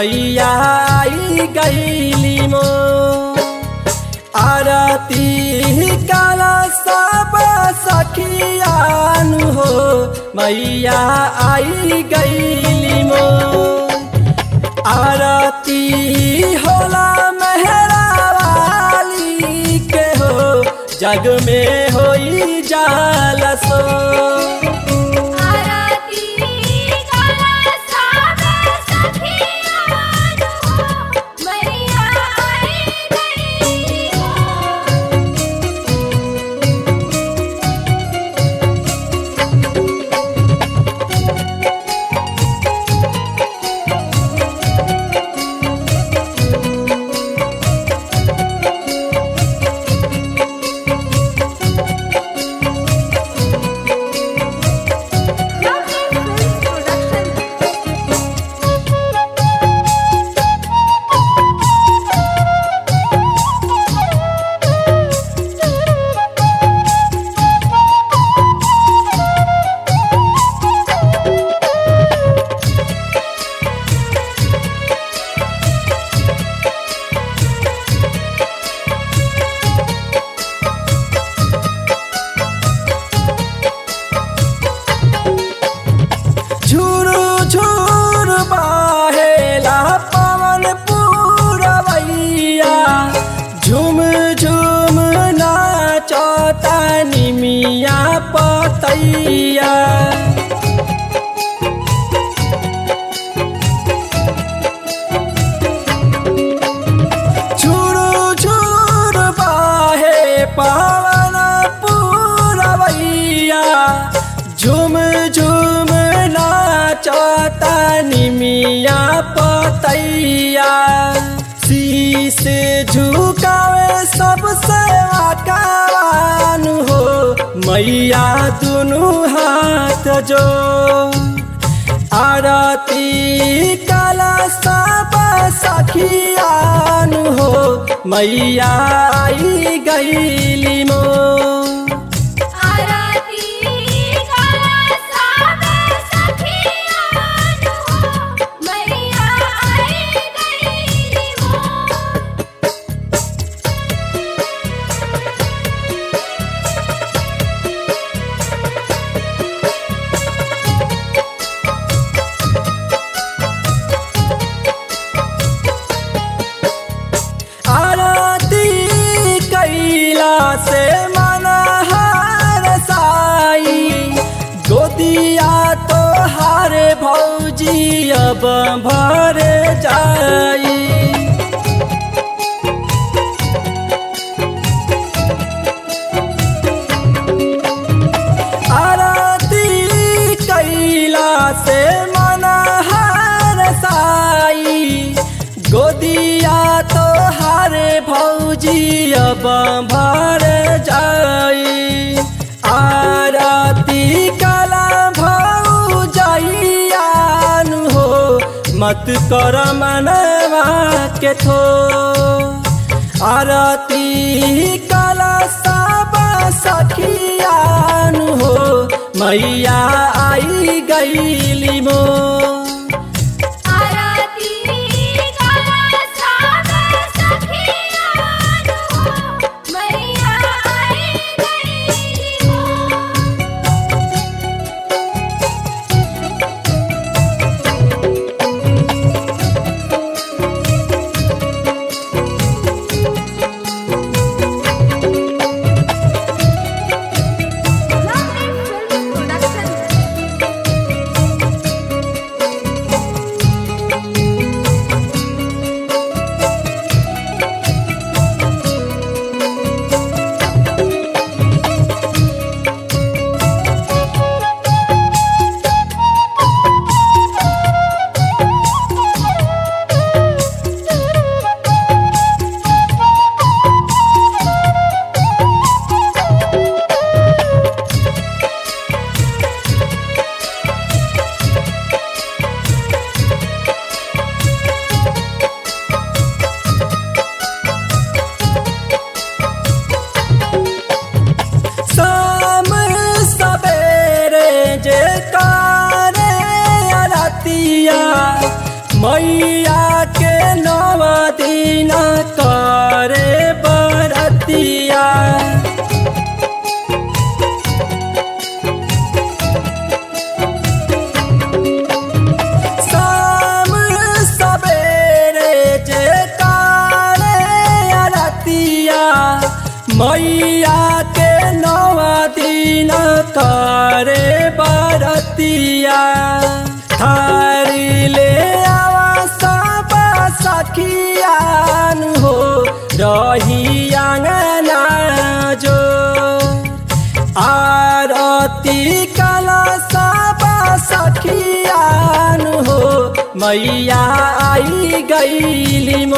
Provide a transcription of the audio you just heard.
मैया आई गईली मो आरती काला सब सखियानु हो मैया आई गईली मो आरती होला मेहरा वाली के हो जग में होई जाला सो आरती काला साबे सखियान हो मैया आई गई हो झुरु झुरु बहेला पवन पूरवैया झुम झुम नाचता निमिया पतैया झुरु झुरु बहे पवन पूरवैया झुम झुम नाचता निमिया पतैया शीश झुकावे सबसे आकावान हो मैया दुनु हाथ जो आरती काला सब सखियान हो मैया आई गईली मो आरती काला साबे सखियान हो मैया आई गई हो आरती कैला से मन हार साई गोदिया तो हार भौजी अब भर जाई आरती कैला से मन हार साई गोदिया तो हारे भौजी अब भर जाई आरती कला भौ जाइयान हो मत कर मनवा के थो आरती कला सब सखियान हो मैया आई गईली मो आरती काला साबे सखियान हो मैया आई गई हो शाम सवेरे जे कारे अरतिया मैया मैया के नवा दिन करे बरतिया थारी ले आवा सब सखियान हो रही आंगना जो आरती कला सब सखियान हो मैया आई गईली